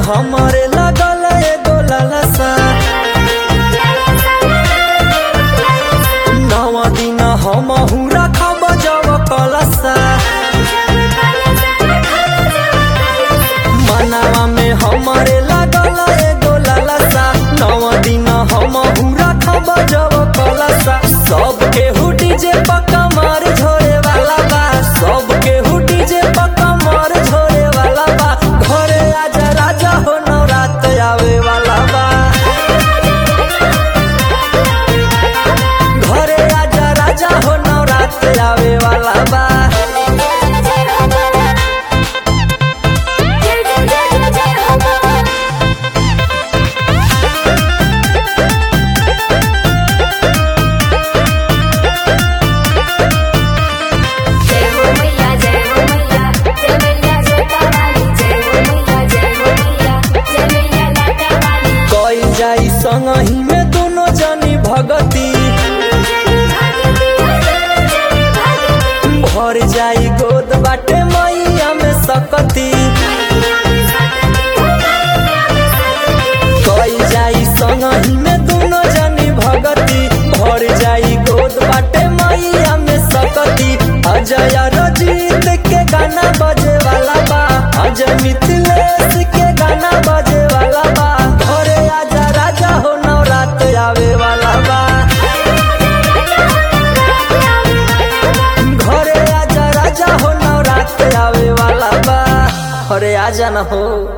हमरे लगल एगो लालसा नव दिन हम रखब जब कलसा मनावा में हमरे लगल एगो लालसा नव दिन हम रखब जब कलसा सब केहू डीजे पक्का मार झोरे वाला बा सब केहू डीजे पक्का मार झोरे वाला बा घरे आजा राजा हो नवरात आवे वाला बा घरे आजा राजा हो नवरात आवे वाला बा जय हो मैया जय हो मैया जय मैया जोता वाली जय हो मैया जय हो मैया जय मैया लाटा वाली कई जाई संगही में दोनों जनी भगती भर जाई गोद बाटे मैया में सकती कई जाई संगही में दोनों जनी भगती भर जाई गोद बाटे मैया में सकती अजय रजीत के गाना बजे वाला बा अजय मिथिलेश के गाना बजे वाला बा घरे आजा राजा हो नवरात आवे वाला बा घरे आजा राजा हो नवरात आवे वाला बा अरे आजा न हो